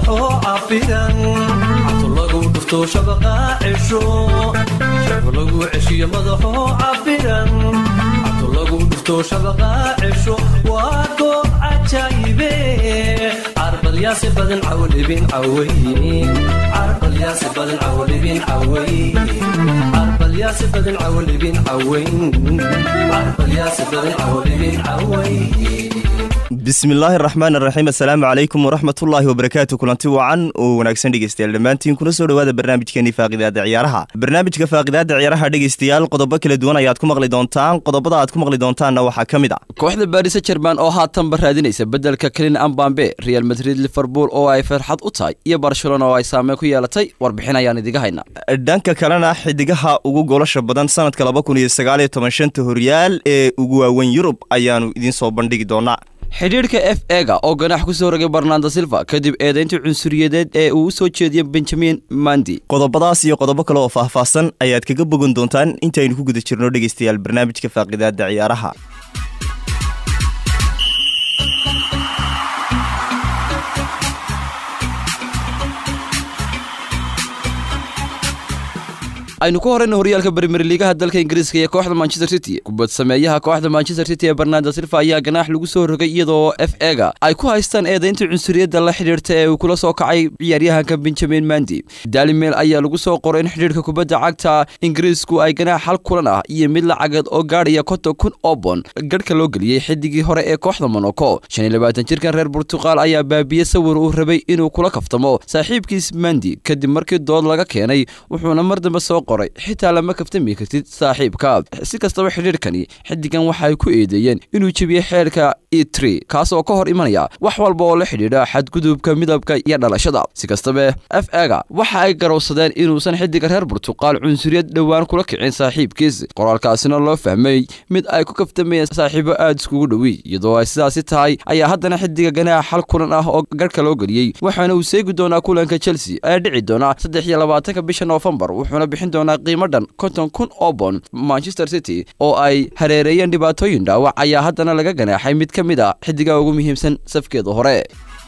madaxoo cafiran cabto lagu dhufto shabaqa cesho shabo lagu ceshiyo madaxoo cafiran cabto lagu dhufto shabaqa cesho waa goob cajaayibe carbalyaasi badan cawlibin caway carbalyaasi badan cawlibin caway carbalyaasi badan cawlibin caway carbalyaasi badan cawlibin caway bismillaahi raxmaan raxiim assalaamu calaykum waraxmatullaahi wabarakaatu kulanti wacan oo wanaagsan dhegeystayaal dhammaantiin kuna soo dhowaada barnaamijkeenii faaqidaada ciyaaraha barnaamijka faaqidaada ciyaaraha dhegeystayaal qodobo kala duwan ayaad ku maqli doontaan qodobada aad ku maqli doontaanna waxaa ka mid a kooxda baarisa jerman oo haatanba raadinaysa beddelka kelin ambambe real madrid liverpool oo ay farxad u tahay iyo barcelona oo ay saameyn ku yeelatay warbixin ayaan idiga hayna dhanka kalena xidigaha ugu golasha badan sanadka laba kun iyo sagaaliyo toban shanta horyaal ee ugu waaweyn yurub ayaanu idiin soo bandhigi doonaa xidhiidhka f ega oo ganax ku soo rogay barnando silva kadib eedayntii cunsuriyadeed ee uu u soo jeediyey benjamin mandi qodobadaas iyo qodobo kale oo faahfaahsan ayaad kaga bogan doontaan intaynu ku guda jirno dhegeystayaal barnaamijka faaqidaada ciyaaraha aynu ku horeyna horyaalka bermer liigaha dalka ingiriiska iyo kooxda manchester city kubad sameeyaha kooxda manchester city ee barnando silva ayaa ganaax lagu soo rogay iyadoo f ega ay ku haystaan eedaynta cunsuriyadda la xidhiirta ee uu kula soo kacay ciyaaryahanka benjamin mandi dalimeel ayaa lagu soo qoray in xidhiirka kubadda cagta ingiriisku ay ganaax hal kulan ah iyo mid lacageed oo gaadhaya konton kun oo bon garhka loo geliyey xidigii hore ee kooxda monaco shan iyo labaatan jirkan reer burtuqaal ayaa baabiye sawir uu rabay inuu kula kaftamo saaxiibkiis mandi kadib markii dood laga keenay wuxuuna mar dambe soo qoray xitaa lama kaftami kartid saaxiibka si kastaba xidhiirkani xidigan waxaay ku eedeeyeen inuu jebiyey xeerka etri kaas oo ka hor imanaya wax walba oo la xidhiidha xadgudubka midabka iyo dhalashada si kastaba f ega waxa ay garowsadeen inuusan xidiga reer burtuqaal cunsuriyad dhowaan kula kicin saaxiibkiis qoraalkaasina loo fahmay mid ay ku kaftamayeen saaxiibo aada iskugu dhowi iyadoo ay sidaasi tahay ayaa haddana xidiga ganaax hal kulan ah oo garhka loo geliyey waxaana uu seegi doonaa kulanka chelsea ee dhici doona saddex iyo labaatanka bisha noofembar wuxuuna bixin doonaa qiimo dhan konton kun oo bon manchester city oo ay hareereeyeen dhibaatooyin dhaawac ayaa haddana laga ganaaxay mid ka mid a xidiga ugu muhiimsan safkeeda hore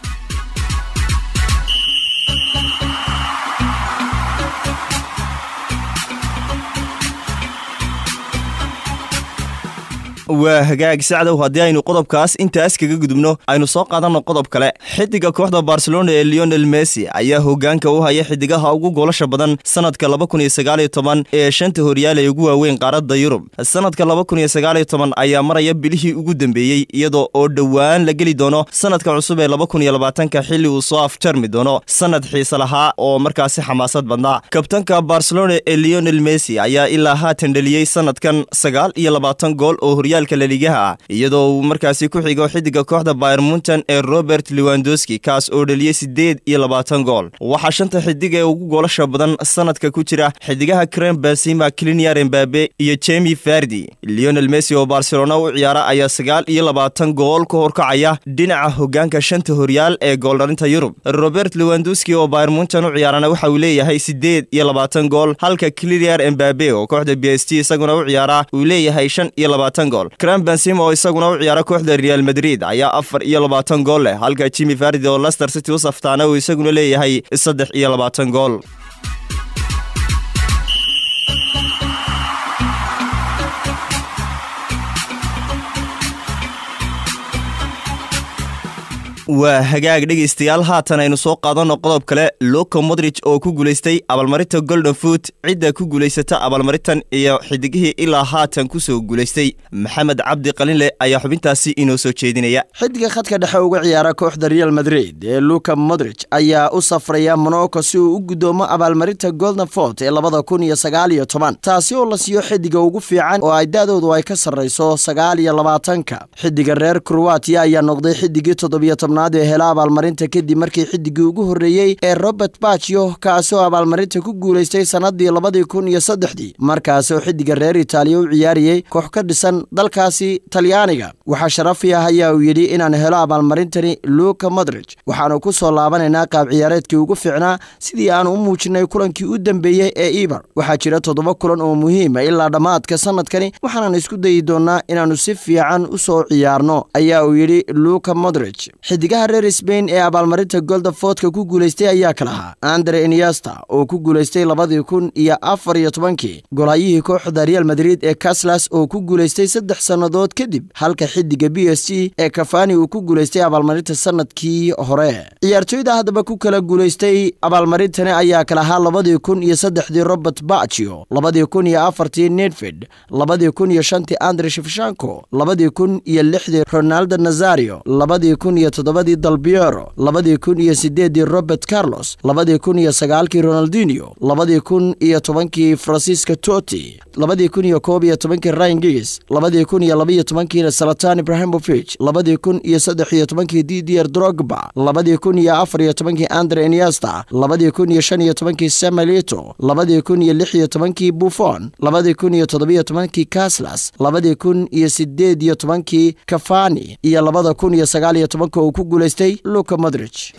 waa hagaag sacdow haddii aynu qodobkaas intaas kaga gudubno aynu soo qaadanno qodob kale xidiga kooxda barcelona ee leonel messi ayaa hogaanka u haya xidigaha ugu goolasha badan sanadka laba kun iyo sagaaliyo toban ee shanta horyaal ee ugu waaweyn qaaradda yurub sanadka laba kun iyo sagaaliyo toban ayaa maraya bilihii ugu dambeeyey iyadoo oo dhowaan la geli doono sanadka cusub ee laba kun iyo labaatanka xilli uu soo afjarmi doono sanad xiise lahaa oo markaasi xamaasad badnaa kabtanka barcelona ee leonel messi ayaa ilaa haatan dheliyey sanadkan sagaal iyo labaatan gool oo horyaal laligaha ah iyadoo uu markaasi ku xigo xidiga kooxda bayer muntan ee robert lewandowski kaas oo dheliyey siddeed iyo labaatan gool waxaa shanta xidig ee ugu goolasha badan sanadka ku jira xidigaha krem basima cliniar embabe iyo jemi fardi leonel messi oo barcelona u ciyaara ayaa sagaal iyo labaatan gool ka horkacaya dhinaca hogaanka shanta horyaal ee gooldhalinta yurub robert lewandowski oo bayer muntan u ciyaarana waxa uu leeyahay siddeed iyo labaatan gool halka cliniar embabe oo kooxda b s t isaguna u ciyaara uu leeyahay shan iyo labaatan gool kram bensim oo isaguna u ciyaara kooxda real madrid ayaa afar iyo labaatan gool leh halka jimi fardi oo lester city u saftaana uu isaguna leeyahay saddex iyo labaatan gool waa hagaag dhegaystayaal haatan aynu soo qaadanno qodob kale luka modrij oo ku guulaystay abaalmarinta golden foot cidda ku guulaysata abaalmarintan iyo xidigihii ilaa haatan ku soo guulaystay maxamed cabdi qalinle ayaa xubintaasi inoo soo jeedinaya xidiga khadka dhexe uga ciyaara kooxda real madrid ee luka modrij ayaa u safraya monaco si uu u guddoomo abaalmarinta golden fort ee labada kun iyo sagaal iyo toban taasi oo la siiyo xidiga ugu fiican oo ay da-doodu ay ka sarrayso sagaal iyo labaatanka xidiga reer kroatiya ayaa noqday xidigii toddobiyo tobnaad ee hela abaalmarinta kadib markii xidigii ugu horreeyey ee robert bachio kaasoo abaalmarinta ku guulaystay sannadii labadii kun iyo saddexdii markaasoo xidiga reer itaaliya u ciyaariyey koox ka dhisan dalkaasi talyaaniga waxaa sharafi ah ayaa uu yidhi inaan helo abaalmarintani luka modrij waxaanu ku soo laabanaynaa qaab ciyaareedkii ugu fiicnaa sidii aanu u muujinay kulankii u dambeeyey ee eber waxaa jira toddoba kulan oo muhiima ilaa dhammaadka sannadkani waxaanan isku dayi doonnaa inaannu si fiican u soo ciyaarno ayaa uu yidhi luka modrij xidigaha reer sbain ee abaalmarinta golda foodka ku guulaystay ayaa ka lahaa andre iniasta oo ku guulaystay labadii kun iyo afar iyo tobankii golhayihii kooxda real madrid ee caslas oo ku guulaystay saddex sannadood kadib halka xidiga b s g ee kafani uu ku guulaystay abaalmarinta sanadkii hore ciyaartooyda haddaba ku kala guulaystay abaalmarintani ayaa kala ahaa labadii kun iyo saddexdii robert baccio labadii kun iyo afartii nedved labadii kun iyo shantii andre shefshanko labadii kun iyo lixdii ronaldo nazario labadii kun iyo toddobadii dalbiero labadii kun iyo sideeddii robert carlos labadii kun iyo sagaalkii ronaldinio labadii kun iyo tobankii francisco toti labadii kun iyo koob iyo tobankii ryan gigis labadii kun iyo labaiyo tobankii salatan ibrahimovich labadii kun iyo saddex iyo tobankii didier drogba labadii kun iyo afar iyo tobankii andre iniesta labadii kun iyo shan iyo tobankii samelito labadii kun iyo lix iyo tobankii buffon labadii kun iyo toddobiyo tobankii caslas labadii kun iyo sideed iyo tobankii kafani iyo labada kun iyo sagaal iyo tobanka uu ku guulaystay luka modrich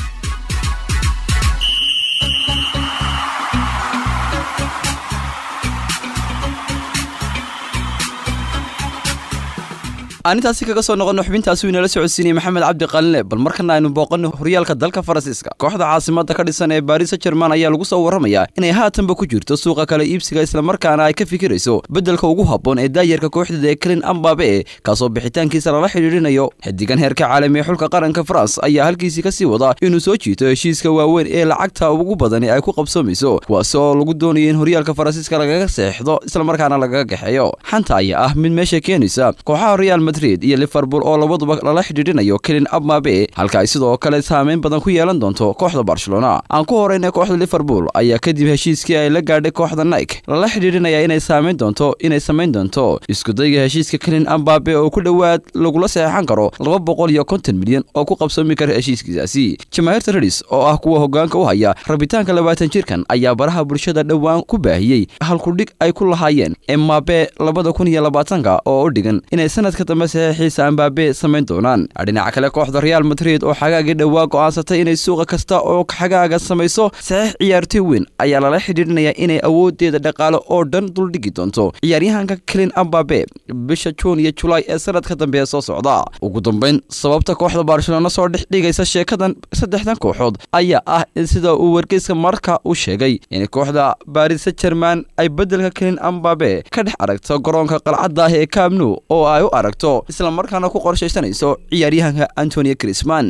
aan intaasi kaga soo noqonno xubintaasi inala socodsiinayay maxamed cabdi qalinle bal markana aynu booqanno horyaalka dalka faransiiska kooxda caasimada ka dhisan ee baris jerman ayaa lagu soo warramayaa inay haatanba ku jirto suuqa kale iibsiga islamarkaana ay ka fikirayso beddelka ugu habboon ee daayarka kooxdeeda ee kelin ambabe kaasoo bixitaankiisa lala xidhiidhinayo xidigan heerka caalami ee xulka qaranka faranse ayaa halkiisii ka sii wada inuu soo jiito heshiiska waaweyn ee lacagta ugu badani ay ku qabsoomayso kuwaas oo lagu doonayo in horyaalka faransiiska lagaga seexdo islamarkaana lagaga gaxeeyo xanta ayaa ah mid meesha keenaysa kooxaha real madrid iyo liverpool oo labaduba lala xidhiidhinayo kelin abmabe halka ay sidoo kale saameyn badan ku yeelan doonto kooxda barcelona aan ku horeyna kooxda liverpool ayaa kadib heshiiskii ay la gaadhay kooxda nike lala xidhiidhinaya inay saameyn doonto inay samayn doonto iskudayga heshiiska kelin ambabe oo ku dhowaad lagula saxeexan karo laba boqol iyo konton milyan oo ku qabsoomi kara heshiiskiisaasi jamaahiirta redis oo ah kuwa hogaanka u haya rabitaanka labaatan jirkan ayaa baraha bulshada dhowaan ku baahiyey halkudhig ay ku lahaayeen emabe labada kun iyo labaatanka oo u dhigan inay sanadka dambe saxiixiisa ambabe samayn doonaan dhinaca kale kooxda real madrid oo xagaagii dhowaa go'aansatay inay suuqa kasta oo xagaaga samayso saxiix ciyaartoy weyn ayaa lala xidhiidhinaya inay awoodeeda dhaqaale oo dhan duldhigi doonto ciyaaryahanka kelin ambabe bisha juun iyo julaay ee sanadka dambe ee soo socda ugu dambeyn sababta kooxda barcelona soo dhex dhigaysa sheekadan saddexdan kooxood ayaa ah in sida uu wargeyska marka u sheegay in kooxda baris jerman ay beddelka kelin ambabe ka dhex aragto garoonka qalcadda ah ee kamnu oo ay u aragto islamarkaana ku qorshaysanayso ciyaaryahanka antonio crisman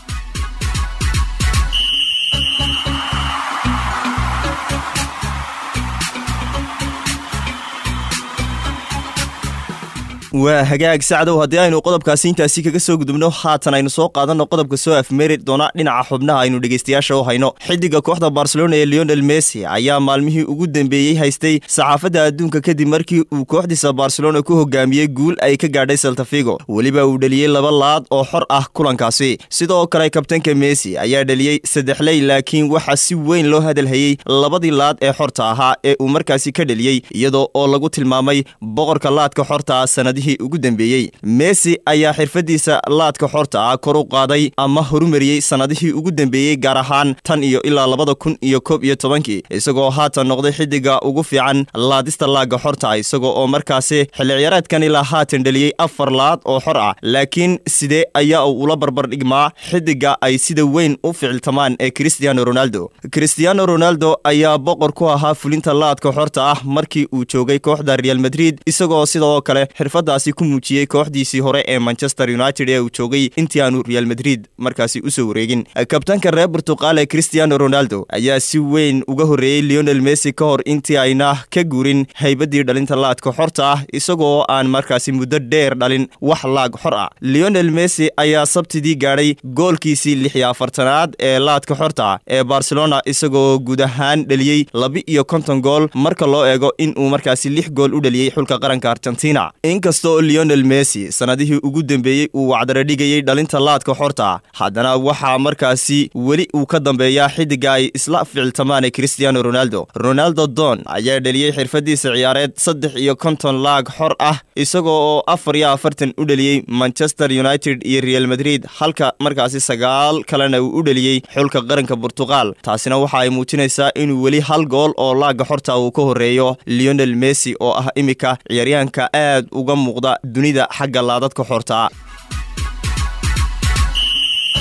waa hagaag sacdow haddii aynu qodobkaasi intaasi kaga soo gudubno haatan aynu soo qaadanno qodobka soo afmeeri doona dhinaca xubnaha aynu dhegaystayaasha u hayno xidiga kooxda barcelona ee leonel messi ayaa maalmihii ugu dambeeyey haystay saxaafadda adduunka kadib markii uu kooxdiisa barcelona ku hogaamiyey guul ay ka gaadhay saltafigo weliba uu dheliyey laba laad oo xor ah kulankaasi sidoo kale kabtanka messi ayaa dheliyey saddexley laakiin waxaa si weyn loo hadalhayey labadii laad ee xorta ahaa ee uu markaasi ka dheliyey iyadoo oo lagu tilmaamay boqorka laadka xorta ah sanadihii ugu dambeeyey messi ayaa xirfadiisa laadka xorta ah kor u qaaday ama horumariyey sannadihii ugu dambeeyey gaar ahaan tan iyo ilaa labada kun iyo koob iyo tobankii isagoo haatan noqday xidiga ugu fiican laadista laagga xorta ah isagoo oo markaasi xilli ciyaareedkan ilaa haatan dheliyey afar laad oo xor ah laakiin sidee ayaa uu ula barbar dhigmaa xidiga ay sida weyn u ficiltamaan ee cristiano ronaldo cristiano ronaldo ayaa boqor ku ahaa fulinta laadka xorta ah markii uu joogay kooxda real madrid isagoo sidoo kale xirfada ku muujiyey kooxdiisii hore ee manchester united ee uu joogay intii aanu real madrid markaasi usoo wareegin kabtanka reer burtuqaal ee cristiano ronaldo ayaa si weyn uga horreeyey leonel messi ka hor intii ayna ka guurin haybadii dhalinta laadka xorta ah isagoo aan markaasi muddo dheer dhalin wax laag xor ah leonel messi ayaa sabtidii gaadhay goolkiisii lix iyo afartanaad ee laadka xorta ah ee barcelona isagoo guud ahaan dheliyey laba iyo konton gool marka loo eego inuu markaasi lix gool u dheliyey xulka qaranka argentina inkastoo leonel messi sannadihii ugu dambeeyey uu wacdara dhigayey dhalinta laadka xorta haddana waxaa markaasi weli uu ka dambeeyaa xidiga ay isla ficiltamaan ee cristiano ronaldo ronaldo don ayaa dheliyey xirfadiisa ciyaareed saddex iyo konton laag xor ah isagoo oo afar iyo afartan u dheliyey manchester united iyo real madrid halka markaasi sagaal kalena uu u dheliyey xulka qaranka burtuqaal taasina waxa ay muujinaysaa inuu weli hal gool oo laagga xorta uu ka horreeyo leonel messi oo ah imika ciyaaryahanka aad uga muuqda dunida xagga laadadka xortaa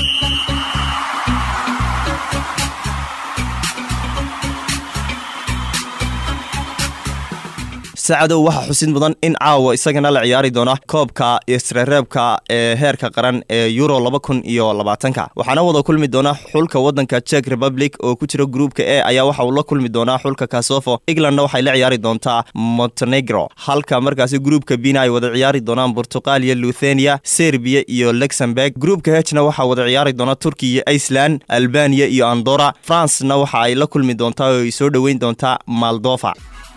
sacadow waxaa xusid mudan in caawa isagana la ciyaari doona koobka isreereebka ee heerka qaran ee euro laba kun iyo labaatanka waxaana wada kulmi doona xulka wadanka czech republic oo ku jira gruupka e ayaa waxa uu la kulmi doonaa xulka kasofo englandna waxay la ciyaari doontaa montenegro halka markaasi gruupka bina ay wada ciyaari doonaan portuqaliya luthenia serbiya iyo luxemburg gruupka hejna waxaa wada ciyaari doona turkiya iceland albaniya iyo andora francena waxa ay la kulmi doontaa oo ay soo dhoweyn doontaa moldova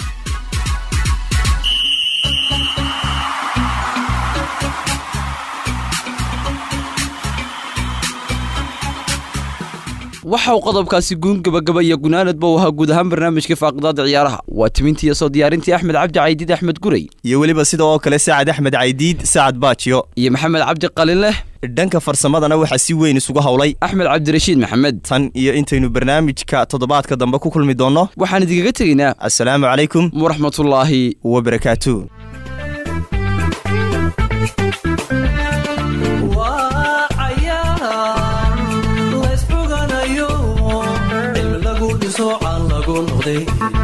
waxa uu qodobkaasi guun gabagaba iyo gunaanadba u ahaa guud ahaan barnaamijka faaqidaada ciyaaraha waa timintii iyo soo diyaarintii axmed cabdi caydiid axmed guray iyo weliba sida oo kale sacad axmed caydiid sacad baajiyo iyo maxamed cabdi qalin leh dhanka farsamadana waxaa si weyn isugu howlay axmed cabdirashiid maxamed tan iyo intaynu barnaamijka toddobaadka dambe ku kulmi doonno waxaan idinkaga tegaynaa assalaamu calaykum waraxmatullaahi wabarakaatu waa cayaar laysxuganayo cilmi lagu dhiso caan lagu noqday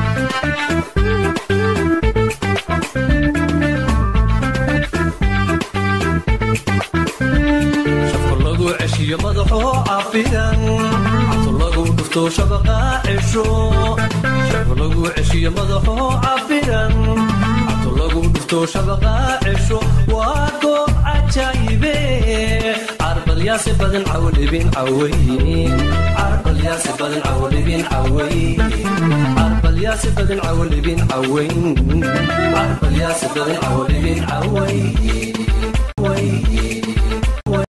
shafka lagu ceshiyo madaxoo cafidan cabto lagu dhufto shabaqa cesho shafka lagu ceshiyo madaxoo cafidan cabto lagu dhufto shabaqa cesho waa goob cajaayibe carbalyaasi badan cawlibin caway carbalyaasi badan cawlibin caway carbalyaasi badan cawlibin cawayn carbalyaasi badan cawlibin caway